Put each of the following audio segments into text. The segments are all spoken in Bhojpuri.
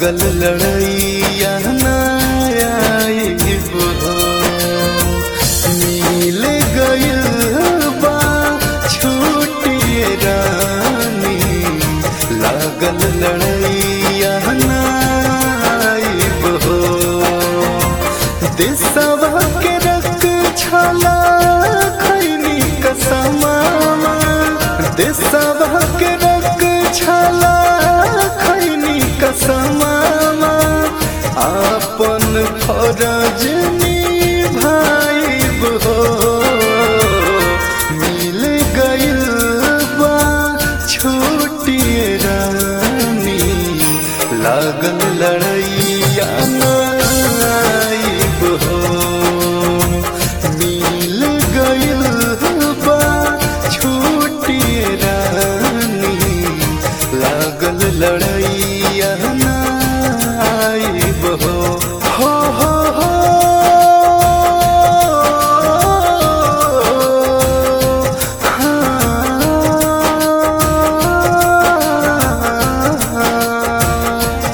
लागल लड़ैया नायाब हो मिल गइल बा छूटिए रानी लागल लड़ैया नायाब हो देशवा के रख छला खैनी कसमावा देशवा के रख छला खैनी कसमावा आपन फरज निभाइब हो मिल गइल बा छोटिए रानी लागल लड़ैया नाइब हो मिल गइल बा छोटिए रानी लागल लड़ैया नाइब हो हो हो हो हाँ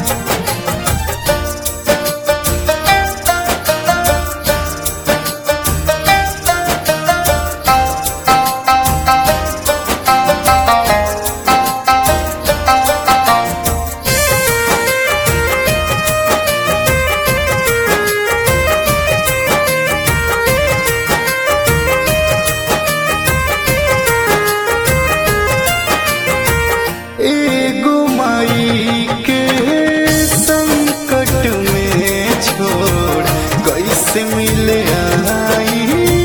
एगो माई के संकट में छोड़ कैसे मिले आई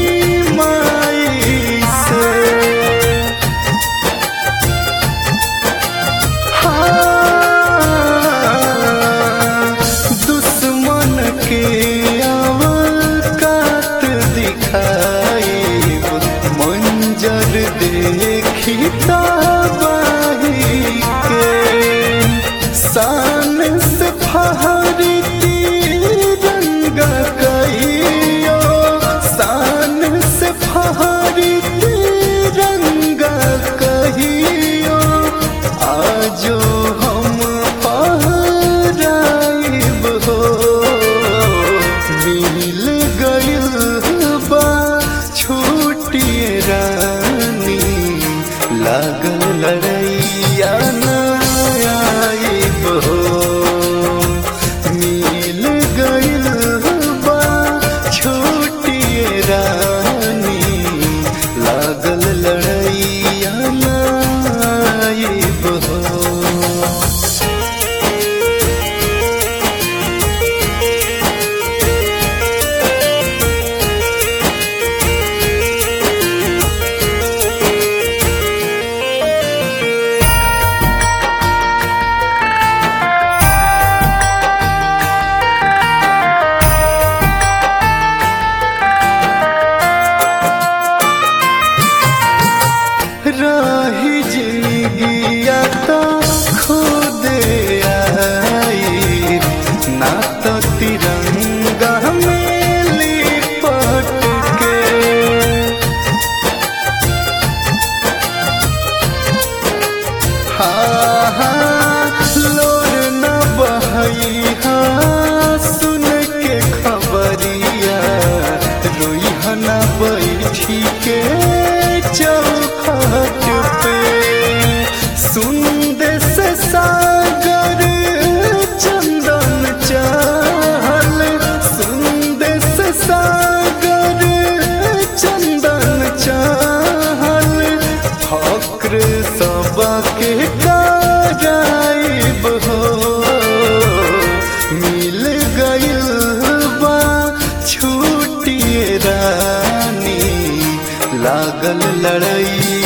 माई से हाँ, दुश्मन के अवकात दिखाई मंजर देखी तबाही के शान से फहरी तिरंगा कहियो शान से फहरी तिरंगा कहियो आजो हम पहराइब हो मिल गइल बा छूटिए रानी लागल लड़ैया नाइब हो मिल गइल बा छूटिए रानी लागल लड़ैया नाइब हो रही जिंदगिया तो खुद आई ना तो तिरंगा में लिपट के हाँ हाँ लोर न बहई हाँ सुन के खबरिया रोई न बैठी के चौखट पे सुन दे से सागर चंदन चाल सुन दे से सागर चंदन चाल फक्र सबके कराइब हो मिल गइल बा छूटिए रानी लागल लड़ई